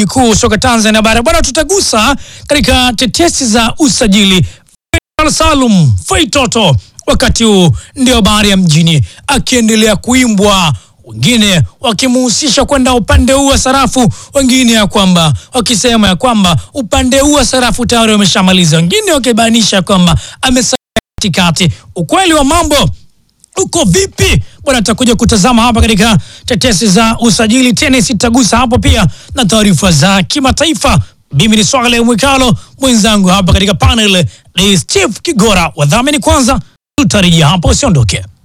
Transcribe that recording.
ligi kuu soka Tanzania bara bwana, tutagusa katika tetesi za usajili. Faisal Salum Faitoto wakati huu ndio habari ya mjini, akiendelea kuimbwa wengine wakimuhusisha kwenda upande huu wa sarafu, wengine ya kwamba wakisema ya kwamba upande huu wa sarafu tayari wameshamaliza, wengine wakibainisha kwamba amesalia katikati. Ukweli wa mambo uko vipi bwana? Tutakuja kutazama hapa katika tetesi za usajili. Tenis itagusa hapo pia na taarifa za kimataifa. Mimi ni Swale Mwikalo, mwenzangu hapa katika panel ni Steve Kigora. Wadhamini kwanza, tutarejea hapo, usiondoke.